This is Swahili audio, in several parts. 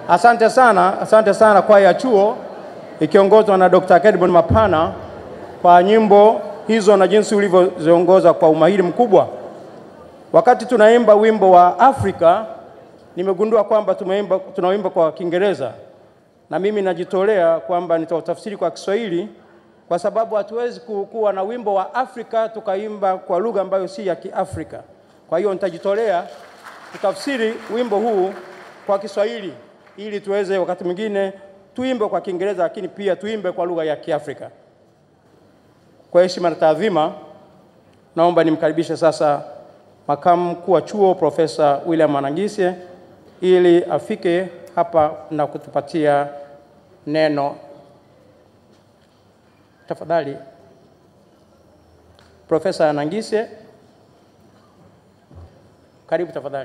Asante sana, asante sana kwaya ya chuo ikiongozwa na Dr. Kedmon Mapana kwa nyimbo hizo na jinsi ulivyoziongoza kwa umahiri mkubwa. Wakati tunaimba wimbo wa Afrika, nimegundua kwamba tumeimba, tunaimba kwa Kiingereza na mimi najitolea kwamba nitautafsiri kwa Kiswahili kwa sababu hatuwezi ku- kuwa na wimbo wa Afrika tukaimba kwa lugha ambayo si ya Kiafrika. Kwa hiyo nitajitolea kutafsiri wimbo huu kwa Kiswahili ili tuweze wakati mwingine tuimbe kwa Kiingereza, lakini pia tuimbe kwa lugha ya Kiafrika. Kwa heshima na taadhima, naomba nimkaribishe sasa makamu mkuu wa chuo Profesa William Anangisye ili afike hapa na kutupatia neno. Tafadhali Profesa Anangisye, karibu tafadhali.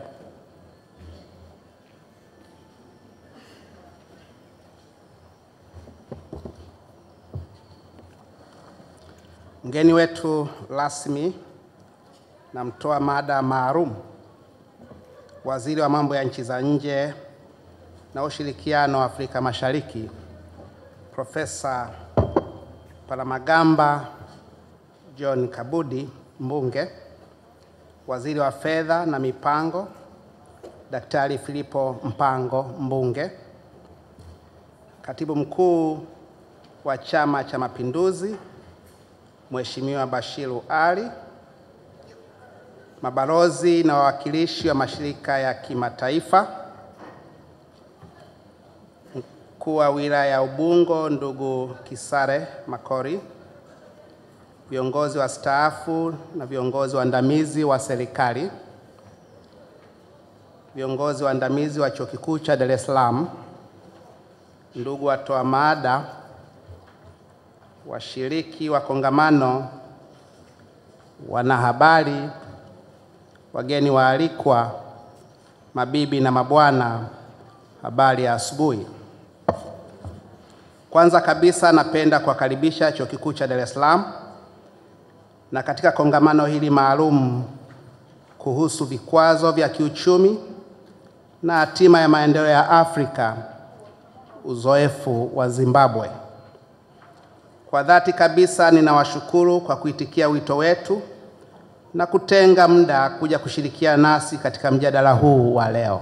Mgeni wetu rasmi na mtoa mada maalum, waziri wa mambo ya nchi za nje na ushirikiano wa Afrika Mashariki, Profesa Palamagamba John Kabudi Mbunge, waziri wa fedha na mipango, Daktari Filipo Mpango Mbunge, katibu mkuu wa Chama cha Mapinduzi Mheshimiwa Bashiru Ali, mabalozi na wawakilishi wa mashirika ya kimataifa, mkuu wa wilaya ya Ubungo ndugu Kisare Makori, viongozi wa staafu na viongozi waandamizi wa serikali, viongozi waandamizi wa Chuo Kikuu cha Dar es Salaam, ndugu watoa mada, washiriki wa kongamano, wanahabari, wageni waalikwa, mabibi na mabwana, habari ya asubuhi. Kwanza kabisa napenda kuwakaribisha Chuo Kikuu cha Dar es Salaam na katika kongamano hili maalum kuhusu vikwazo vya kiuchumi na hatima ya maendeleo ya Afrika, uzoefu wa Zimbabwe. Kwa dhati kabisa ninawashukuru kwa kuitikia wito wetu na kutenga muda kuja kushirikiana nasi katika mjadala huu wa leo.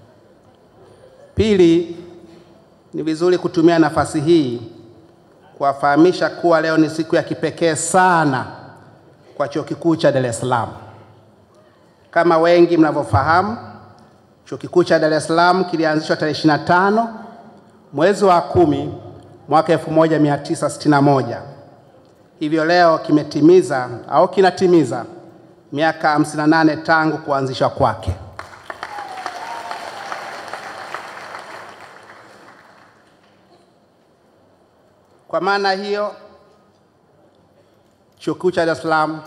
Pili, ni vizuri kutumia nafasi hii kuwafahamisha kuwa leo ni siku ya kipekee sana kwa Chuo Kikuu cha Dar es Salaam. Kama wengi mnavyofahamu, Chuo Kikuu cha Dar es Salaam kilianzishwa tarehe 25 mwezi wa kumi mwaka 1961. Hivyo leo kimetimiza au kinatimiza miaka 58 tangu kuanzishwa kwake. Kwa maana hiyo, Chuo Kikuu cha Dar es Salaam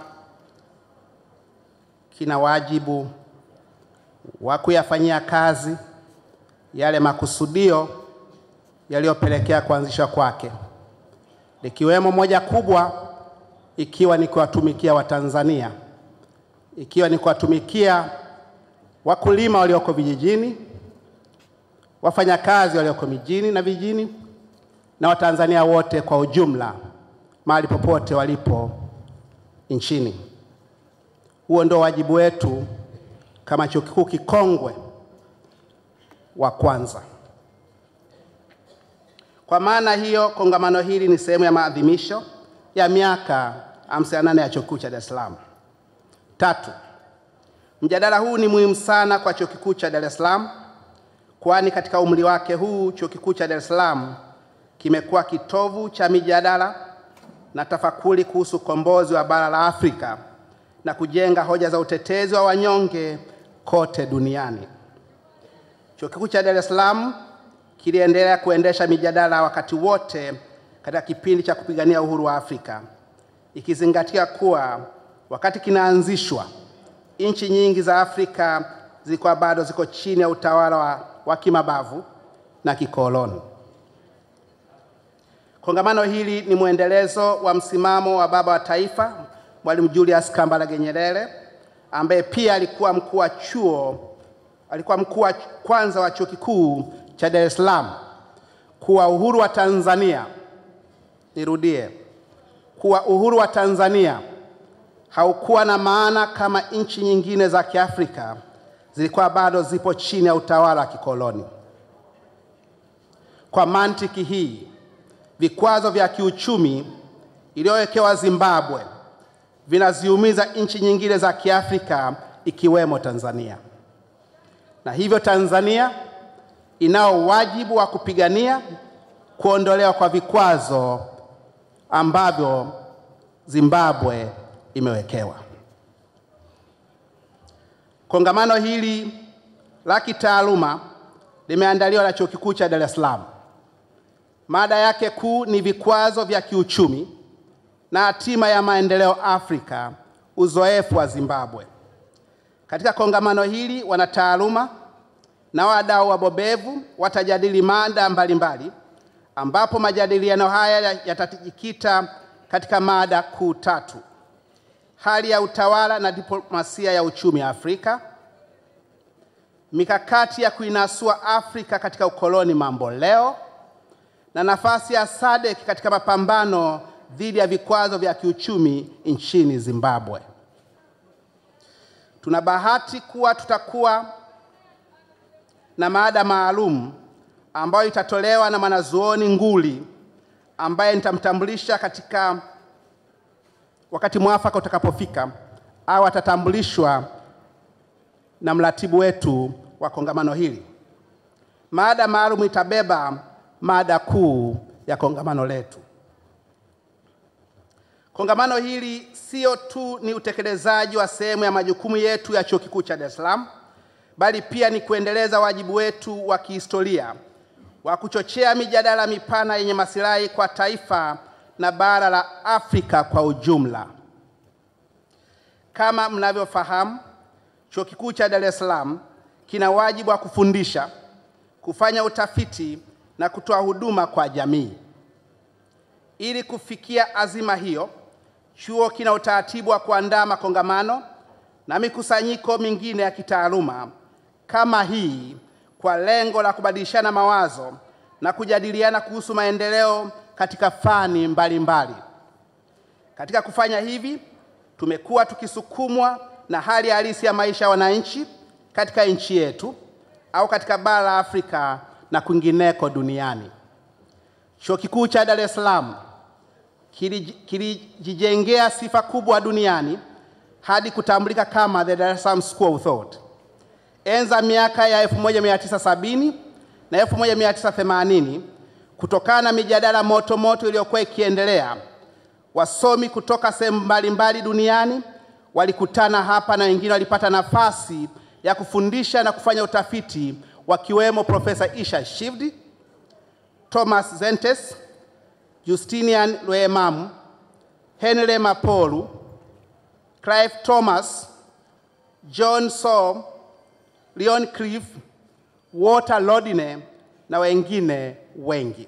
kina wajibu wa kuyafanyia kazi yale makusudio yaliyopelekea kuanzishwa kwake, likiwemo moja kubwa ikiwa ni kuwatumikia Watanzania, ikiwa ni kuwatumikia wakulima walioko vijijini, wafanyakazi walioko mijini na vijijini, na Watanzania wote kwa ujumla, mahali popote walipo nchini. Huo ndio wajibu wetu kama chuo kikuu kikongwe wa kwanza. Kwa maana hiyo, kongamano hili ni sehemu ya maadhimisho ya miaka 58 ya chuo kikuu cha Dar es Salaam. Tatu, mjadala huu ni muhimu sana kwa chuo kikuu cha Dar es Salaam, kwani katika umri wake huu chuo kikuu cha Dar es Salaam kimekuwa kitovu cha mijadala na tafakuri kuhusu ukombozi wa bara la Afrika na kujenga hoja za utetezi wa wanyonge kote duniani. Chuo kikuu cha Dar es Salaam kiliendelea kuendesha mijadala wakati wote katika kipindi cha kupigania uhuru wa Afrika, ikizingatia kuwa wakati kinaanzishwa nchi nyingi za Afrika zilikuwa bado ziko chini ya utawala wa, wa kimabavu na kikoloni. Kongamano hili ni mwendelezo wa msimamo wa baba wa taifa Mwalimu Julius Kambarage Nyerere ambaye pia alikuwa mkuu wa chuo alikuwa mkuu wa kwanza wa chuo kikuu cha cha Dar es Salaam kuwa uhuru wa Tanzania, nirudie, kuwa uhuru wa Tanzania haukuwa na maana kama nchi nyingine za Kiafrika zilikuwa bado zipo chini ya utawala wa kikoloni. Kwa mantiki hii, vikwazo vya kiuchumi iliyowekewa Zimbabwe vinaziumiza nchi nyingine za Kiafrika ikiwemo Tanzania, na hivyo Tanzania inao wajibu wa kupigania kuondolewa kwa vikwazo ambavyo Zimbabwe imewekewa. Kongamano hili la kitaaluma limeandaliwa na Chuo Kikuu cha Dar es Salaam. Mada yake kuu ni vikwazo vya kiuchumi na hatima ya maendeleo Afrika, uzoefu wa Zimbabwe. Katika kongamano hili, wanataaluma na wadau wabobevu watajadili mada mbalimbali, ambapo majadiliano haya yatajikita katika mada kuu tatu: hali ya utawala na diplomasia ya uchumi Afrika, mikakati ya kuinasua Afrika katika ukoloni mambo leo, na nafasi ya SADC katika mapambano dhidi ya vikwazo vya kiuchumi nchini Zimbabwe. Tuna bahati kuwa tutakuwa na mada maalum ambayo itatolewa na mwanazuoni nguli ambaye nitamtambulisha katika wakati mwafaka utakapofika, au atatambulishwa na mratibu wetu wa kongamano hili. Mada maalum itabeba mada kuu ya kongamano letu. Kongamano hili sio tu ni utekelezaji wa sehemu ya majukumu yetu ya Chuo Kikuu cha Dar es Salaam, bali pia ni kuendeleza wajibu wetu wa kihistoria wa kuchochea mijadala mipana yenye masilahi kwa taifa na bara la Afrika kwa ujumla. Kama mnavyofahamu, Chuo Kikuu cha Dar es Salaam kina wajibu wa kufundisha, kufanya utafiti na kutoa huduma kwa jamii. Ili kufikia azima hiyo, chuo kina utaratibu wa kuandaa makongamano na mikusanyiko mingine ya kitaaluma kama hii kwa lengo la kubadilishana mawazo na kujadiliana kuhusu maendeleo katika fani mbalimbali mbali. Katika kufanya hivi, tumekuwa tukisukumwa na hali halisi ya maisha ya wananchi katika nchi yetu au katika bara la Afrika na kwingineko duniani. Chuo Kikuu cha Dar es Salaam kilijijengea sifa kubwa duniani hadi kutambulika kama the Dar es Salaam School of Thought. Enza miaka ya 1970 na 1980, kutokana na mijadala moto moto iliyokuwa ikiendelea, wasomi kutoka sehemu mbalimbali duniani walikutana hapa na wengine walipata nafasi ya kufundisha na kufanya utafiti, wakiwemo Profesa Isha Shivdi, Thomas Zentes, Justinian Lweyemamu, Henry Mapolu, Clive Thomas, John Saw, Leon Cliff, Walter Lodine na wengine wengi.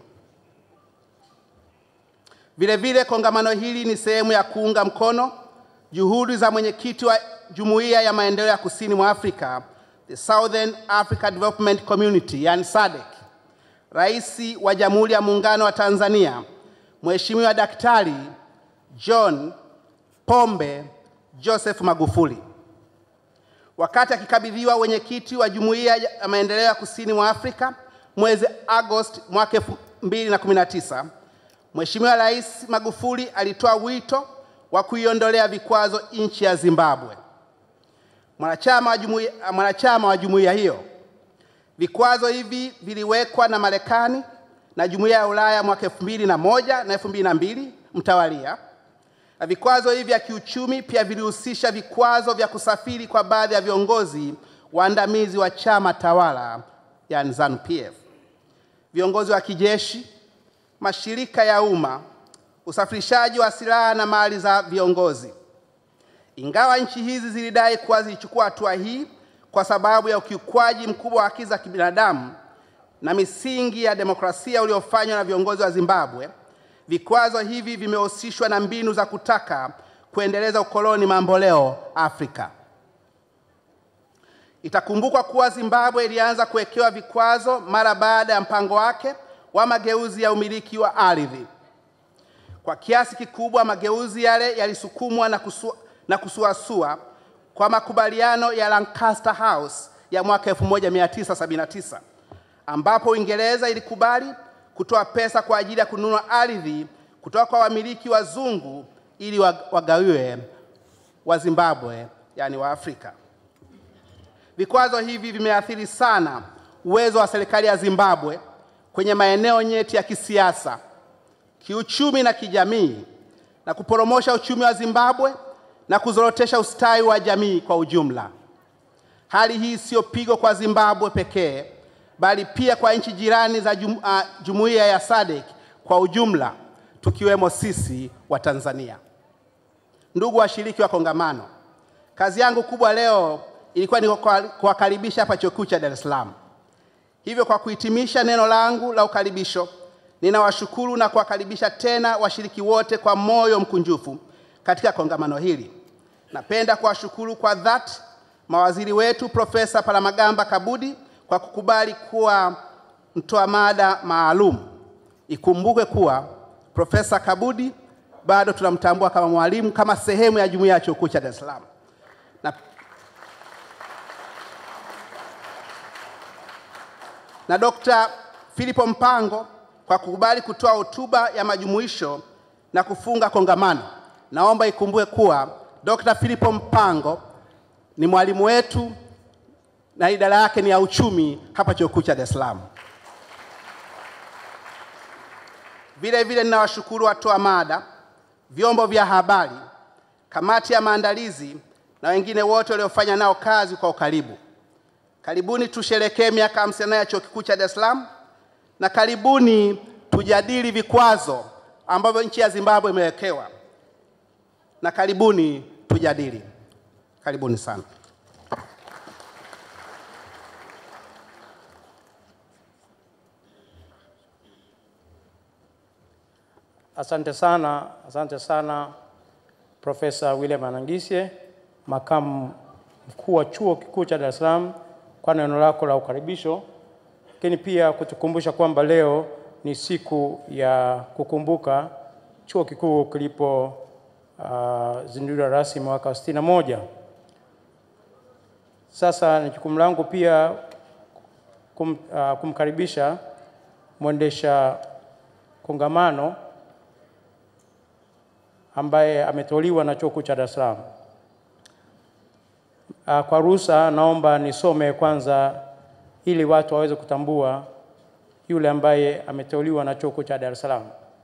Vile vile kongamano hili ni sehemu ya kuunga mkono juhudi za mwenyekiti wa Jumuiya ya Maendeleo ya Kusini mwa Afrika, the Southern Africa Development Community, yani SADC, Rais wa Jamhuri ya Muungano wa Tanzania, Mheshimiwa Daktari John Pombe Joseph Magufuli. Wakati akikabidhiwa wenyekiti wa Jumuiya ya Maendeleo ya Kusini mwa Afrika mwezi Agosti mwaka 2019, Mheshimiwa Rais Magufuli alitoa wito wa kuiondolea vikwazo nchi ya Zimbabwe, mwanachama wa jumuiya, mwanachama wa jumuiya hiyo. Vikwazo hivi viliwekwa na Marekani na Jumuiya ya Ulaya mwaka 2001 na 2002 mtawalia. Na vikwazo hivi vya kiuchumi pia vilihusisha vikwazo vya kusafiri kwa baadhi ya viongozi waandamizi wa chama tawala yani ZANU-PF, viongozi wa kijeshi, mashirika ya umma, usafirishaji wa silaha na mali za viongozi. Ingawa nchi hizi zilidai kuwa zilichukua hatua hii kwa sababu ya ukiukwaji mkubwa wa haki za kibinadamu na misingi ya demokrasia uliofanywa na viongozi wa Zimbabwe, vikwazo hivi vimehusishwa na mbinu za kutaka kuendeleza ukoloni mamboleo Afrika. Itakumbukwa kuwa Zimbabwe ilianza kuwekewa vikwazo mara baada ya mpango wake wa mageuzi ya umiliki wa ardhi. Kwa kiasi kikubwa mageuzi yale yalisukumwa na, kusu, na kusuasua kwa makubaliano ya Lancaster House ya mwaka 1979 ambapo Uingereza ilikubali kutoa pesa kwa ajili ya kununua ardhi kutoka kwa wamiliki wazungu ili wagawiwe wa Zimbabwe, yani wa Afrika. Vikwazo hivi vimeathiri sana uwezo wa serikali ya Zimbabwe kwenye maeneo nyeti ya kisiasa, kiuchumi na kijamii na kuporomosha uchumi wa Zimbabwe na kuzorotesha ustawi wa jamii kwa ujumla. Hali hii siyo pigo kwa Zimbabwe pekee, bali pia kwa nchi jirani za jum, uh, jumuiya ya SADC kwa ujumla, tukiwemo sisi wa Tanzania. Ndugu washiriki wa kongamano, kazi yangu kubwa leo ilikuwa ni kuwakaribisha hapa Chuo Kikuu cha Dar es Salaam. Hivyo, kwa kuhitimisha neno langu la ukaribisho, ninawashukuru na kuwakaribisha tena washiriki wote kwa moyo mkunjufu katika kongamano hili. Napenda kuwashukuru kwa dhati mawaziri wetu Profesa Palamagamba Kabudi kwa kukubali kuwa mtoa mada maalum. Ikumbukwe kuwa Profesa Kabudi bado tunamtambua kama mwalimu kama sehemu ya jumuiya ya Chuo Kikuu cha Dar es Salaam. Na, na Dr. Philipo Mpango kwa kukubali kutoa hotuba ya majumuisho na kufunga kongamano. Naomba ikumbuke kuwa Dr. Philipo Mpango ni mwalimu wetu na idara yake ni ya uchumi hapa Chuo Kikuu cha Dar es Salaam. Vile vile ninawashukuru watoa mada, vyombo vya habari, kamati ya maandalizi na wengine wote waliofanya nao kazi kwa ukaribu. Karibuni tusherekee miaka 58 ya Chuo Kikuu cha Dar es Salaam na karibuni tujadili vikwazo ambavyo nchi ya Zimbabwe imewekewa, na karibuni tujadili. Karibuni sana. Asante sana, asante sana Profesa William Anangisye, makamu mkuu wa Chuo Kikuu cha Dar es Salaam kwa neno lako la ukaribisho, lakini pia kutukumbusha kwamba leo ni siku ya kukumbuka chuo kikuu kilipo uh, zinduliwa rasmi mwaka wa sitini na moja. Sasa ni jukumu langu pia kum, uh, kumkaribisha mwendesha kongamano ambaye ameteuliwa na chuo kikuu cha Dar es Salaam. Uh, kwa ruhusa naomba nisome kwanza ili watu waweze kutambua yule ambaye ameteuliwa na chuo kikuu cha Dar es Salaam.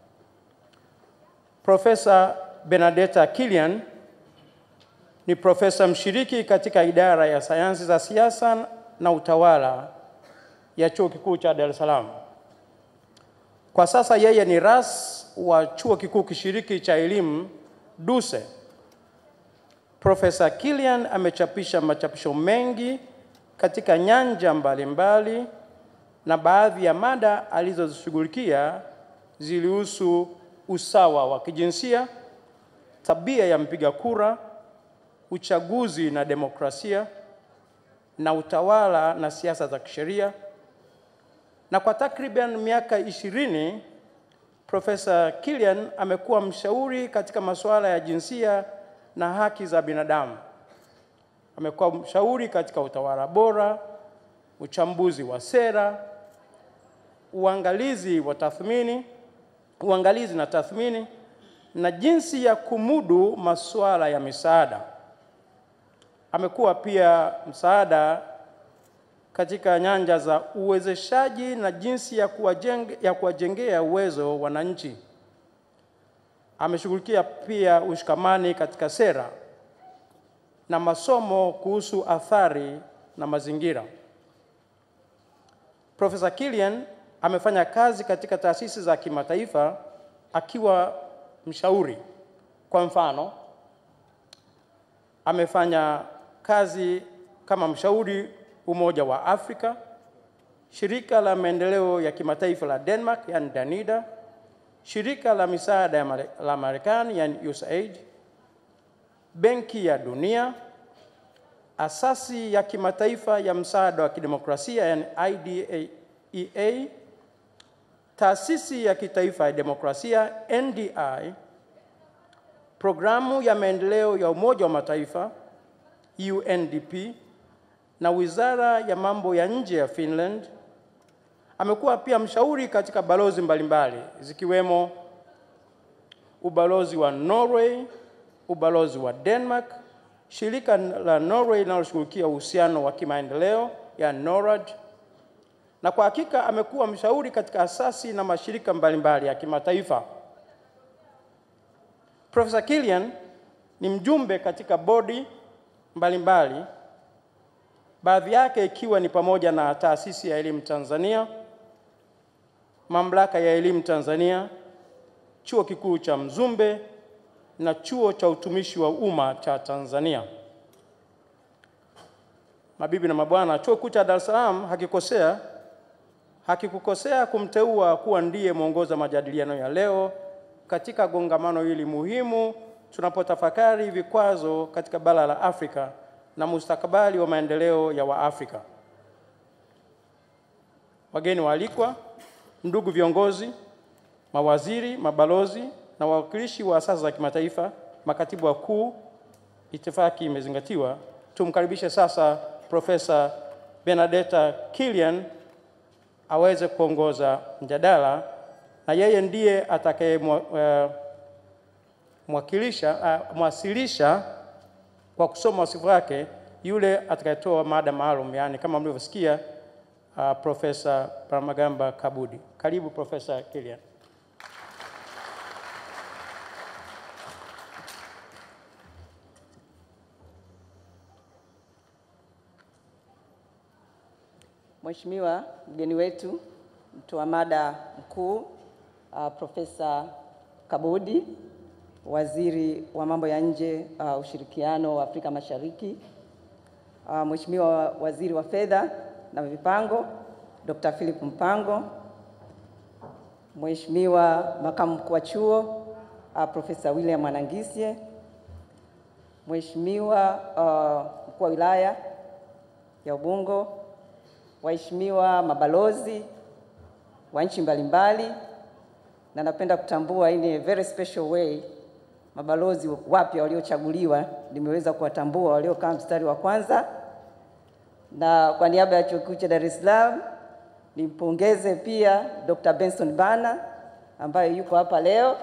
Profesa Benedetta Kilian ni profesa mshiriki katika idara ya sayansi za siasa na utawala ya chuo kikuu cha Dar es Salaam. Kwa sasa yeye ni ras wa chuo kikuu kishiriki cha elimu DUCE. Profesa Kilian amechapisha machapisho mengi katika nyanja mbalimbali mbali, na baadhi ya mada alizozishughulikia zilihusu usawa wa kijinsia, tabia ya mpiga kura, uchaguzi na demokrasia, na utawala na siasa za kisheria. Na kwa takriban miaka ishirini Profesa Kilian amekuwa mshauri katika masuala ya jinsia na haki za binadamu. Amekuwa mshauri katika utawala bora, uchambuzi wa sera, uangalizi wa tathmini, uangalizi na tathmini na jinsi ya kumudu masuala ya misaada. Amekuwa pia msaada katika nyanja za uwezeshaji na jinsi ya kuwajenge, ya kuwajengea uwezo wananchi. Ameshughulikia pia ushikamani katika sera na masomo kuhusu athari na mazingira. Profesa Kilian amefanya kazi katika taasisi za kimataifa akiwa mshauri. Kwa mfano, amefanya kazi kama mshauri Umoja wa Afrika, shirika la maendeleo ya kimataifa la Denmark yani Danida, shirika la misaada ya mare, la Marekani yani USAID, Benki ya Dunia. Asasi ya Kimataifa ya Msaada wa Kidemokrasia yani IDEA, Taasisi ya Kitaifa ya Demokrasia NDI, Programu ya Maendeleo ya Umoja wa Mataifa UNDP na Wizara ya Mambo ya Nje ya Finland. Amekuwa pia mshauri katika balozi mbalimbali zikiwemo ubalozi wa Norway, ubalozi wa Denmark, shirika la Norway linaloshughulikia uhusiano wa kimaendeleo ya NORAD, na kwa hakika amekuwa mshauri katika asasi na mashirika mbalimbali ya kimataifa. Profesa Killian ni mjumbe katika bodi mbalimbali, baadhi yake ikiwa ni pamoja na Taasisi ya Elimu Tanzania, Mamlaka ya Elimu Tanzania, Chuo Kikuu cha Mzumbe na Chuo cha Utumishi wa Umma cha Tanzania. Mabibi na mabwana, Chuo Kikuu cha Dar es Salaam hakikosea hakikukosea kumteua kuwa ndiye mwongoza majadiliano ya leo katika gongamano hili muhimu tunapotafakari vikwazo katika bara la Afrika na mustakabali wa maendeleo ya Waafrika. Wageni waalikwa, ndugu viongozi, mawaziri, mabalozi na wawakilishi wa asasi za kimataifa, makatibu wakuu, itifaki imezingatiwa. Tumkaribishe sasa Profesa Benedetta Killian aweze kuongoza mjadala na yeye ndiye atakaye mwakilisha uh, mwasilisha kwa kusoma wasifu wake yule atakayetoa mada maalum, yaani kama mlivyosikia uh, Profesa Palamagamba Kabudi. Karibu Profesa Killian. Mheshimiwa mgeni wetu mtoa mada mkuu uh, Profesa Kabudi, waziri wa mambo ya nje uh, ushirikiano wa Afrika Mashariki, uh, Mheshimiwa waziri wa fedha na mipango Dr. Philip Mpango, Mheshimiwa makamu mkuu wa chuo uh, Profesa William Anangisye, Mheshimiwa uh, mkuu wa wilaya ya Ubungo, waheshimiwa mabalozi wa nchi mbalimbali, na napenda kutambua in a very special way mabalozi wapya waliochaguliwa, nimeweza kuwatambua waliokaa mstari wa kwanza, na kwa niaba ya Chuo Kikuu cha Dar es Salaam nimpongeze pia Dr. Benson Bana ambaye yuko hapa leo,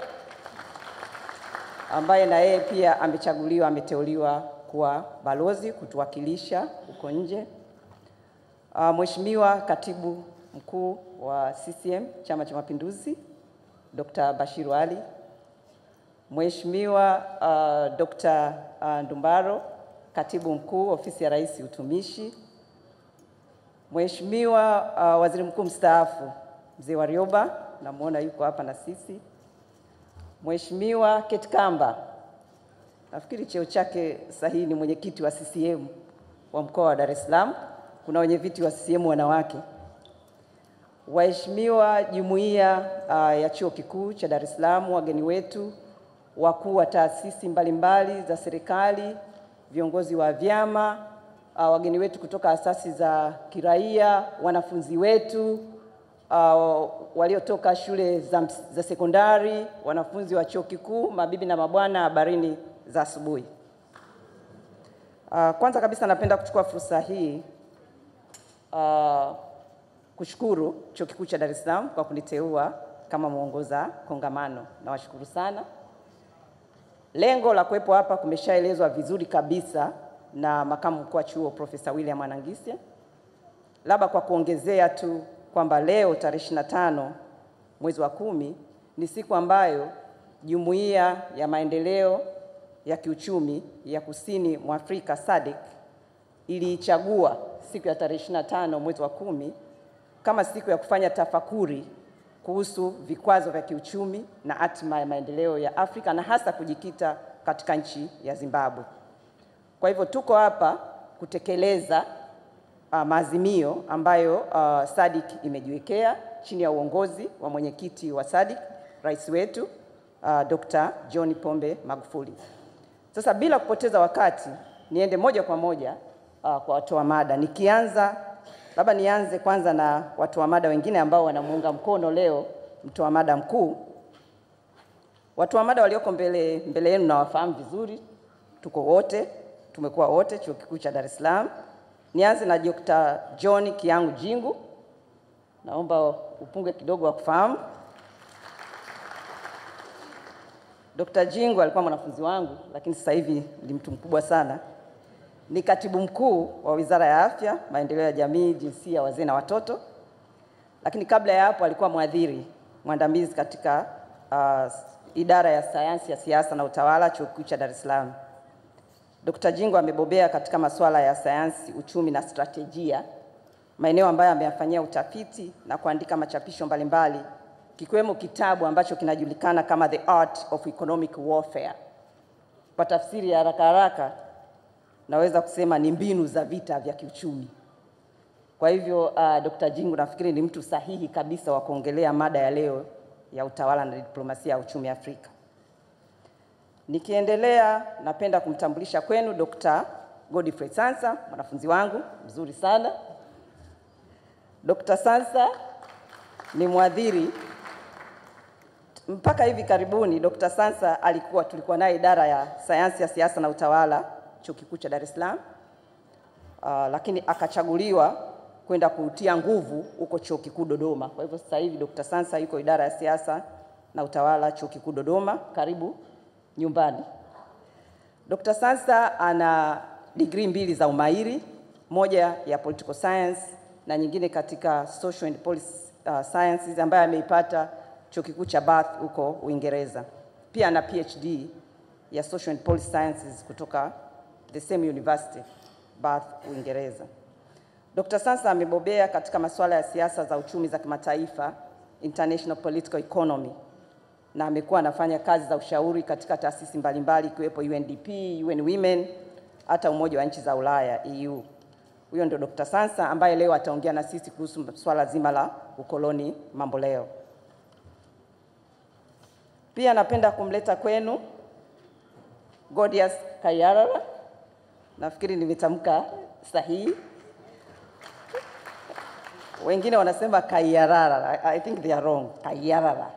ambaye na yeye pia amechaguliwa, ameteuliwa kuwa balozi kutuwakilisha huko nje. Uh, Mheshimiwa Katibu Mkuu wa CCM Chama cha Mapinduzi Dr. Bashiru Ali, Mheshimiwa uh, Dr. uh, Ndumbaro Katibu Mkuu Ofisi ya Rais Utumishi, Mheshimiwa uh, Waziri Mkuu mstaafu Mzee Warioba, namuona yuko hapa na sisi, Mheshimiwa Ketkamba, nafikiri cheo chake sahihi ni mwenyekiti wa CCM wa mkoa wa Dar es Salaam kuna wenye viti wa CCM wanawake, waheshimiwa jumuiya uh, ya chuo kikuu cha Dar es Salaam, wageni wetu, wakuu wa taasisi mbalimbali za serikali, viongozi wa vyama uh, wageni wetu kutoka asasi za kiraia, wanafunzi wetu uh, waliotoka shule za, za sekondari, wanafunzi wa chuo kikuu, mabibi na mabwana, habarini za asubuhi. Uh, kwanza kabisa napenda kuchukua fursa hii Uh, kushukuru Chuo Kikuu cha Dar es Salaam kwa kuniteua kama mwongoza kongamano. Nawashukuru sana. Lengo la kuwepo hapa kumeshaelezwa vizuri kabisa na makamu mkuu wa chuo Profesa William Anangisye. Labda kwa kuongezea tu kwamba leo tarehe 25 mwezi wa kumi ni siku ambayo Jumuiya ya Maendeleo ya Kiuchumi ya Kusini mwa Afrika SADC iliichagua siku ya tarehe 25 mwezi wa kumi kama siku ya kufanya tafakuri kuhusu vikwazo vya kiuchumi na hatima ya maendeleo ya Afrika na hasa kujikita katika nchi ya Zimbabwe. Kwa hivyo tuko hapa kutekeleza uh, maazimio ambayo uh, SADC imejiwekea chini ya uongozi wa mwenyekiti wa SADC, rais wetu uh, Dr. John Pombe Magufuli. Sasa bila kupoteza wakati, niende moja kwa moja uh, kwa watoa mada. Nikianza labda nianze kwanza na watoa mada wengine ambao wanamuunga mkono leo mtoa mada mkuu. Watoa mada walioko mbele mbele yenu nawafahamu vizuri, tuko wote, tumekuwa wote chuo kikuu cha Dar es Salaam. Nianze na Dr. John Kiangu Jingu, naomba upunge kidogo wa kufahamu. Dr. Jingu alikuwa mwanafunzi wangu, lakini sasa hivi ni mtu mkubwa sana. Ni katibu mkuu wa Wizara ya Afya, Maendeleo ya Jamii, Jinsia, Wazee na Watoto, lakini kabla ya hapo alikuwa mwadhiri mwandamizi katika uh, idara ya sayansi ya siasa na utawala, chuo kikuu cha Dar es Salaam. Dr. Jingo amebobea katika masuala ya sayansi, uchumi na stratejia, maeneo ambayo ameyafanyia utafiti na kuandika machapisho mbalimbali kikiwemo kitabu ambacho kinajulikana kama The Art of Economic Warfare. Kwa tafsiri ya haraka haraka, naweza kusema ni mbinu za vita vya kiuchumi. Kwa hivyo uh, Dr. Jingu nafikiri ni mtu sahihi kabisa wa kuongelea mada ya leo ya utawala na diplomasia ya uchumi Afrika. Nikiendelea, napenda kumtambulisha kwenu Dr. Godfrey Sansa, mwanafunzi wangu mzuri sana. Dr. Sansa ni mwadhiri mpaka hivi karibuni. Dr. Sansa alikuwa tulikuwa naye idara ya sayansi ya siasa na utawala chuo kikuu cha Dar es Salaam, uh, lakini akachaguliwa kwenda kutia nguvu huko chuo kikuu Dodoma. Kwa hivyo sasa hivi Dr. Sansa yuko idara ya siasa na utawala chuo kikuu Dodoma. Karibu nyumbani. Dr. Sansa ana degree mbili za umahiri, moja ya political science na nyingine katika social and policy uh, sciences ambayo ameipata chuo kikuu cha Bath huko Uingereza. Pia ana PhD ya social and policy sciences kutoka the same university Bath, Uingereza. Dr. Sansa amebobea katika masuala ya siasa za uchumi za kimataifa, international political economy, na amekuwa anafanya kazi za ushauri katika taasisi mbalimbali ikiwepo UNDP, UN Women, hata Umoja wa Nchi za Ulaya EU. Huyo ndio Dr. Sansa ambaye leo ataongea na sisi kuhusu swala zima la ukoloni mambo leo. Pia napenda kumleta kwenu Godius Kayarara, nafikiri nimetamka sahihi. Wengine wanasema Kayarara. I, I think they are wrong. Kayarara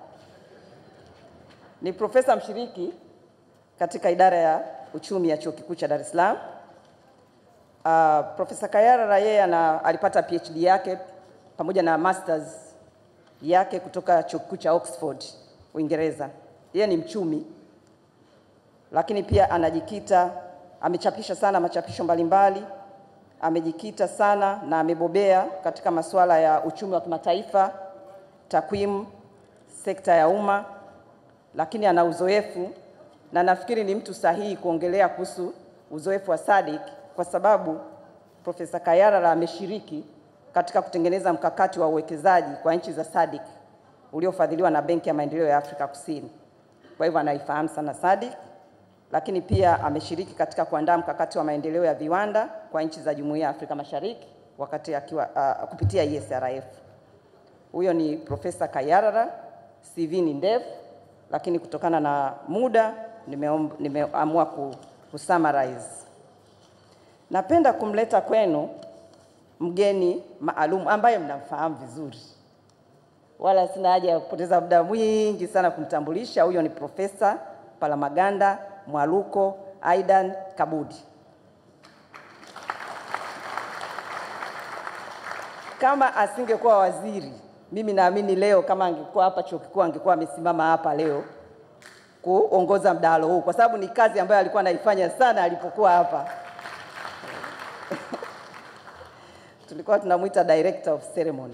ni profesa mshiriki katika idara ya uchumi ya chuo kikuu cha Dar es Salaam. Uh, Profesa Kayarara yeye ana alipata PhD yake pamoja na masters yake kutoka chuo kikuu cha Oxford Uingereza. Yeye ni mchumi, lakini pia anajikita, amechapisha sana machapisho mbalimbali, amejikita sana na amebobea katika masuala ya uchumi wa kimataifa, takwimu, sekta ya umma, lakini ana uzoefu na nafikiri ni mtu sahihi kuongelea kuhusu uzoefu wa SADC kwa sababu Profesa Kayarara ameshiriki katika kutengeneza mkakati wa uwekezaji kwa nchi za SADC uliofadhiliwa na Benki ya Maendeleo ya Afrika Kusini. Kwa hivyo anaifahamu sana SADC, lakini pia ameshiriki katika kuandaa mkakati wa maendeleo ya viwanda kwa nchi za Jumuiya ya Afrika Mashariki wakati akiwa uh, kupitia ESRF. Huyo ni Profesa Kayarara. CV ni ndefu, lakini kutokana na muda nimeom- nimeamua ku, kusummarize. Napenda kumleta kwenu mgeni maalum ambaye mnamfahamu vizuri, wala sina haja ya kupoteza muda mwingi sana kumtambulisha. Huyo ni Profesa Palamagamba Mwaluko Aidan Kabudi. Kama asingekuwa waziri, mimi naamini leo kama angekuwa hapa chuo kikuu angekuwa amesimama hapa leo kuongoza mdahalo huu, kwa sababu ni kazi ambayo alikuwa anaifanya sana alipokuwa hapa. Tulikuwa tunamwita director of ceremony.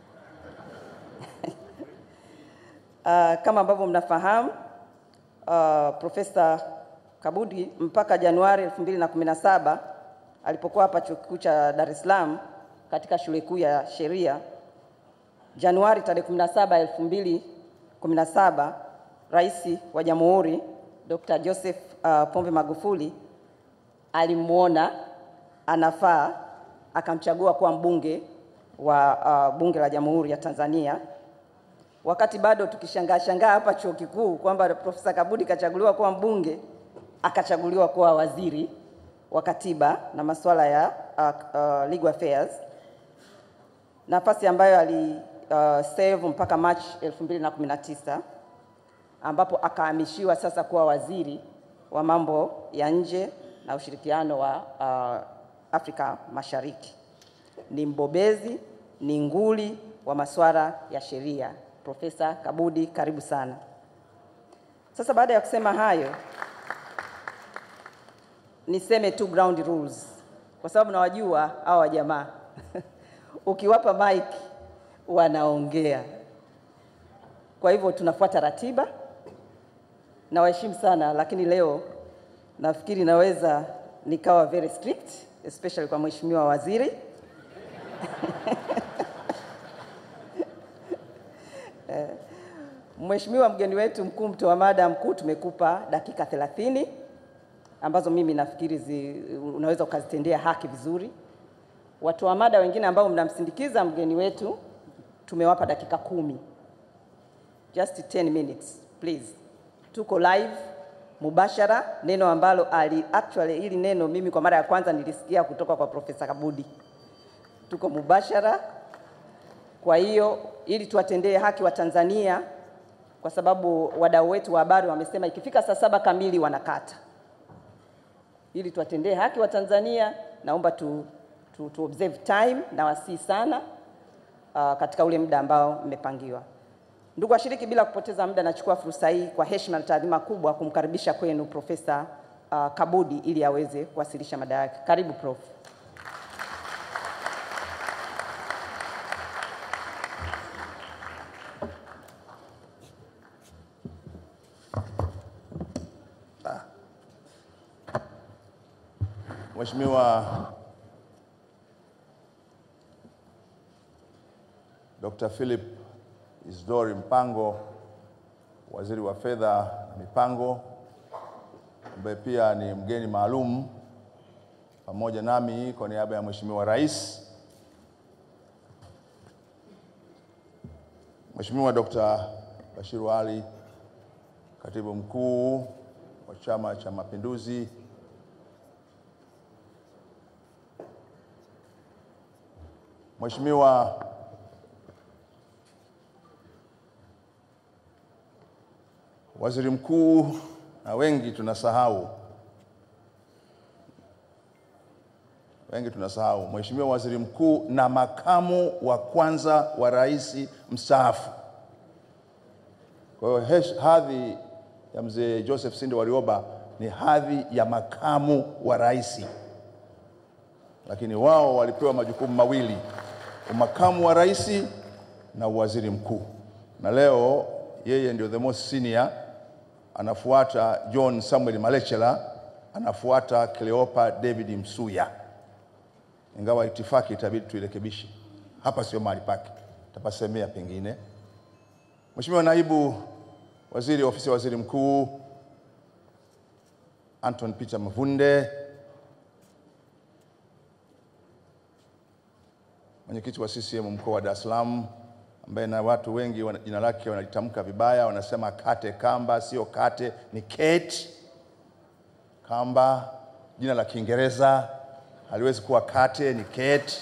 Uh, kama ambavyo mnafahamu uh, Profesa Kabudi mpaka Januari 2017 alipokuwa hapa chuo kikuu cha Dar es Salaam katika shule kuu ya sheria, Januari tarehe 17 2017, Rais wa Jamhuri Dr. Joseph uh, Pombe Magufuli alimwona anafaa akamchagua kuwa mbunge wa uh, Bunge la Jamhuri ya Tanzania wakati bado tukishangaa shangaa hapa chuo kikuu kwamba Profesa Kabudi kachaguliwa kuwa mbunge, akachaguliwa kuwa waziri wa katiba na masuala ya uh, uh, Legal Affairs, nafasi ambayo ali uh, serve mpaka March 2019 ambapo akahamishiwa sasa kuwa waziri wa mambo ya nje na ushirikiano wa uh, Afrika Mashariki. Ni mbobezi, ni nguli wa masuala ya sheria. Profesa Kabudi, karibu sana. Sasa baada ya kusema hayo, niseme tu ground rules, kwa sababu nawajua hawa jamaa ukiwapa mic wanaongea. Kwa hivyo tunafuata ratiba, nawaheshimu sana, lakini leo nafikiri naweza nikawa very strict especially kwa mheshimiwa waziri Eh, Mheshimiwa mgeni wetu mkuu, mtoa mada mkuu, tumekupa dakika 30 ambazo mimi nafikiri zi, unaweza ukazitendea haki vizuri. Watoa mada wengine ambao mnamsindikiza mgeni wetu tumewapa dakika kumi. Just 10 minutes please. Tuko live mubashara, neno ambalo ali actually hili neno mimi kwa mara ya kwanza nilisikia kutoka kwa Profesa Kabudi. Tuko mubashara, kwa hiyo ili tuwatendee haki wa Tanzania, kwa sababu wadau wetu wa habari wamesema ikifika saa saba kamili wanakata. Ili tuwatendee haki wa Tanzania, naomba tu, tu, tu observe time na wasii sana uh, katika ule muda ambao mmepangiwa. Ndugu washiriki, bila kupoteza muda, nachukua fursa hii kwa heshima na taadhima kubwa kumkaribisha kwenu Profesa uh, Kabudi ili aweze kuwasilisha mada yake. Karibu Prof. Mheshimiwa Dr. Philip Isdori Mpango, Waziri wa Fedha na Mipango, ambaye pia ni mgeni maalum pamoja nami kwa niaba ya Mheshimiwa Rais, Mheshimiwa Dr. Bashiru Ali, Katibu Mkuu wa Chama cha Mapinduzi, Mheshimiwa Waziri Mkuu, na wengi tunasahau, wengi tunasahau, Mheshimiwa Waziri Mkuu na makamu wa kwanza wa rais mstaafu. Kwa hiyo hesh- hadhi ya mzee Joseph Sinde Warioba ni hadhi ya makamu wa rais, lakini wao walipewa majukumu mawili, umakamu wa rais na uwaziri mkuu, na leo yeye ndio the most senior, anafuata John Samuel Malechela, anafuata Cleopa David Msuya, ingawa itifaki itabidi tuirekebishe hapa, sio mahali pake, tapasemea pengine. Mheshimiwa Naibu Waziri Ofisi ya Waziri Mkuu Anton Peter Mavunde, mwenyekiti wa CCM mkoa wa Dar es Salaam, ambaye na watu wengi wana- jina lake wanalitamka vibaya, wanasema Kate Kamba, sio Kate, ni Kate Kamba. Jina la Kiingereza haliwezi kuwa Kate, ni Kate.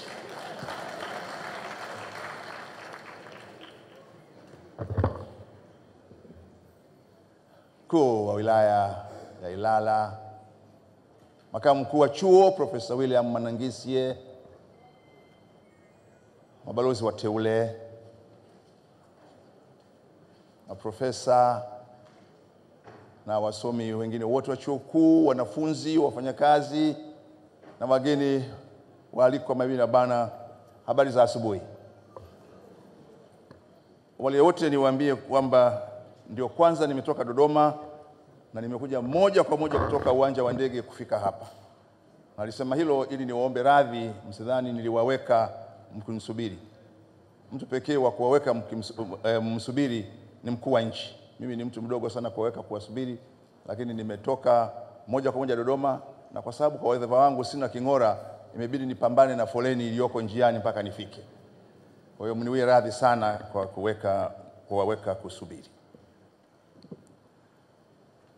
Mkuu wa wilaya ya Ilala, makamu mkuu wa chuo Profesa William Manangisye, mabalozi wateule, maprofesa na wasomi wengine wote wa chuo kikuu, wanafunzi, wafanyakazi na wageni waalikwa, mabibi na bana, habari za asubuhi. Wale wote niwaambie kwamba ndio kwanza nimetoka Dodoma na nimekuja moja kwa moja kutoka uwanja wa ndege kufika hapa. Nalisema hilo ili niwaombe radhi, msidhani niliwaweka mkinisubiri. Mtu pekee wa kuwaweka mkimsu- eh, msubiri ni mkuu wa nchi. Mimi ni mtu mdogo sana kuwaweka kuwasubiri, lakini nimetoka moja kwa moja Dodoma, na kwa sababu kwa wadhifa wangu sina king'ora, imebidi nipambane na foleni iliyoko njiani mpaka nifike. Kwa hiyo mniwie radhi sana kwa kuweka kuwaweka kusubiri.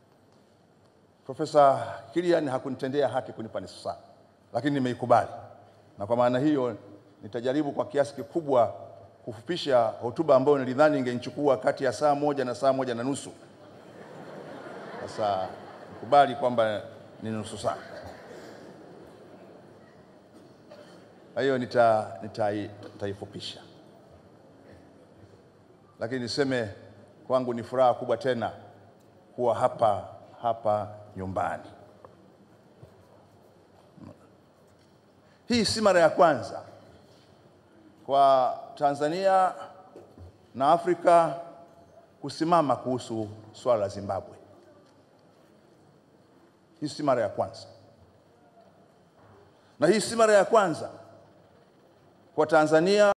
Profesa Kilian hakunitendea haki kunipa nusu saa, lakini nimeikubali na kwa maana hiyo nitajaribu kwa kiasi kikubwa kufupisha hotuba ambayo nilidhani ingenichukua kati ya saa moja na saa moja na nusu. Sasa kubali kwamba ni nusu saa. Kwa hiyo nita- nitai- nitaifupisha, lakini niseme kwangu ni furaha kubwa tena kuwa hapa hapa nyumbani. Hii si mara ya kwanza kwa Tanzania na Afrika kusimama kuhusu swala la Zimbabwe. Hii si mara ya kwanza, na hii si mara ya kwanza kwa Tanzania